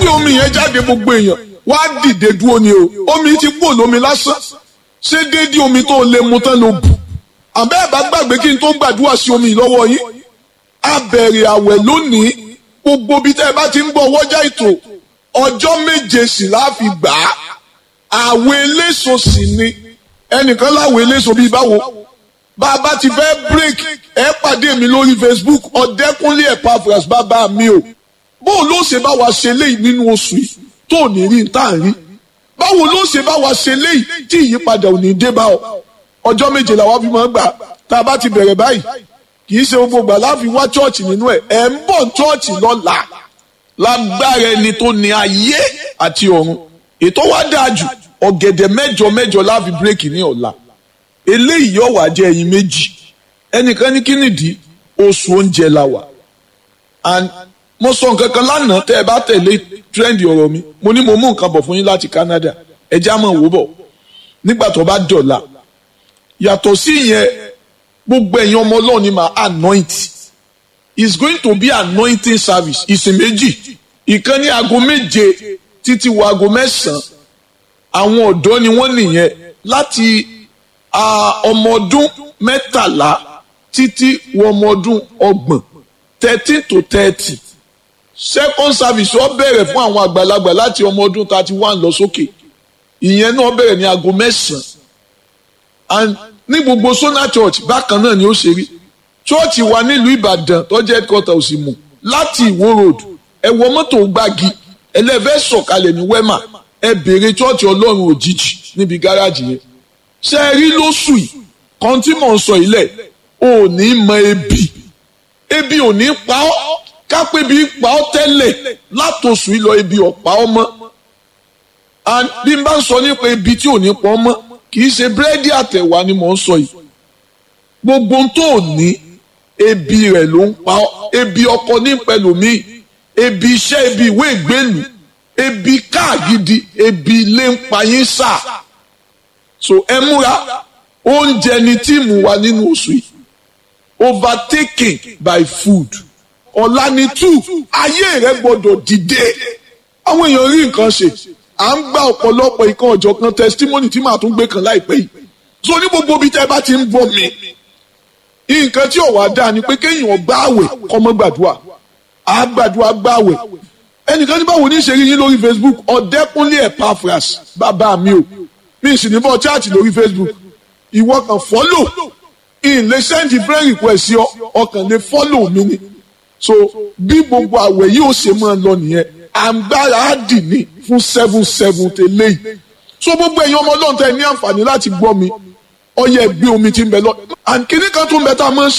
gbé omi yẹn jáde gbogbo èèyàn wá dìde dúró ni o omi ti kúrò lómi lásán ṣé déédéé omi tó lè mu tán ló bù àbẹ́ ẹ̀ bá gbàgbé kí n tó gbàdúrà sí omi lọ́wọ́ yín a bẹ̀rẹ̀ àwẹ̀ lónìí gbogbo bí tẹ́ ẹ bá ti ń bọ̀ wọ́jà ètò ọjọ́ méje sì láàfin gbà á àwẹ̀ eléso sì ni ẹnìkan láwẹ̀ eléso bíi báwo bá a bá ti fẹ́ break ẹ pàdé mi lórí Facebook ọ̀dẹ́kúnlé Epaphras bàbá mi o bóun ló ṣe bá wa ṣe léyìí nínú oṣù yìí tó ní rí tá à ń rí báwo ló ṣe bá wa ṣe léyìí tí ìyípadà ò ní dé bá ọ ọjọ́ méje làwọn fi máa ń gbà tá a bá ti bẹ̀rẹ̀ báyìí kì í ṣe gbogbo gbà láfi wá chọ́ọ̀chì nínú ẹ̀ ẹ̀ ń bọ̀ chọ́ọ̀chì lọ́la lágbára ẹni tó ní ayé àti ọ̀run ètò wa dáa jù ọ̀gẹ̀dẹ̀ mẹ́jọ mẹ́jọ láfi bírèkì ní ọ̀la eléyìí yóò wá jẹ́ ẹyin méjì ẹnìkan ní kí nìdí oṣù oúnjẹ la wà and mo sọ nǹkan kan lánàá tẹ́ ẹ bá tẹ̀lé tírẹ́ǹdì ọ̀rọ̀ mi mo ní mo mú nǹkan bọ̀ fún yín láti Canada ẹ já mọ̀ wò bọ̀ nígbà tó bá dọ̀la yàtọ̀ sí ìyẹn gbogbo ẹ̀yin ọmọ ọlọ́run ni màá anoint it's going to be anointing service ìsìn méjì ìkan ní aago méje títí wo aago mẹ́sàn-án àwọn ọ̀dọ́ ni wọ́n nìyẹn láti ọmọ ọdún mẹ́tàlá títí wọ ọmọ ọdún ọgbọ̀n thirteen to thirty second service wọ́n bẹ̀rẹ̀ fún àwọn àgbàlagbà láti ọmọ ọdún thirty one lọ sókè ìyẹn náà bẹ̀rẹ̀ ní aago mẹ́sàn-án ní gbogbo Sona Church bákan náà ni ó ṣe rí church wa nílùú Ìbàdàn tó jẹ́ headquarter òsì mù láti Ìwó road ẹ wọ mọ́tò gbági ẹlẹ́fẹ́ sọ̀kalẹ̀ ní wema ẹ béèrè church Ọlọ́run òjijì níbi gáràjì yẹn ṣe é rí lóṣù yìí kan tí mò ń sọ ilẹ̀ ò ní mọ ebi ebi ò ní pa ọ́ kápẹ́ bí pa ọ́ tẹ́lẹ̀ látòṣù yìí lọ ebi ọ̀pá ọ́ mọ́ bí n bá ń sọ nípa ebi tí ò ní pa ọ́ mọ́ kì í ṣe búrẹ́dì àtẹ̀wá ni mò ń sọ yìí gbogbo tó ní ebi rẹ̀ ló ń pa ọ́ ebi ọkọ ní pẹ̀lúmí ebi iṣẹ́ ebi ìwé ìgbélú ebi káàgidi ebi ilé ń pa yín sà so ẹ múra oúnjẹ ni tíìmù wa nínú oṣù yìí overtaken by food ọ̀la ni two ayé rẹ gbọ́dọ̀ dìde àwọn èèyàn rí nǹkan ṣe à ń gba ọ̀pọ̀lọpọ̀ ìkan ọ̀jọ̀ kan testimony tí màá tún gbé kan láìpẹ́ yìí so ní gbogbo ibi tẹ́ ẹ bá ti ń bọ̀ mi nǹkan tí òwà dáa ni pé kéèyàn gbá àwẹ̀ kọ́mọ́ gbàdúrà á gbàdúrà gbá àwẹ̀ ẹnìkan ní báwo ní ṣe rí yín lórí Facebook ọ̀dẹ́kúnlé Epaphras bàbá mi o mi sì ní bọ́ chaati lórí Facebook ìwọ kan follow in lè send friend request sí ọ ọkàn lè follow mi ni so bí gbogbo àwẹ̀ yìí ó ṣe máa lọ nìyẹn àǹgbára á dì ní fún seven seven tẹ́lẹ̀ yìí so gbogbo ẹ̀yin ọmọ ọlọ́run tẹ́ ní àǹfààní láti gbọ́ mi ọyẹ gbé omi tí ń bẹ lọ and kìnnìkan tó ń bẹ tá a máa ń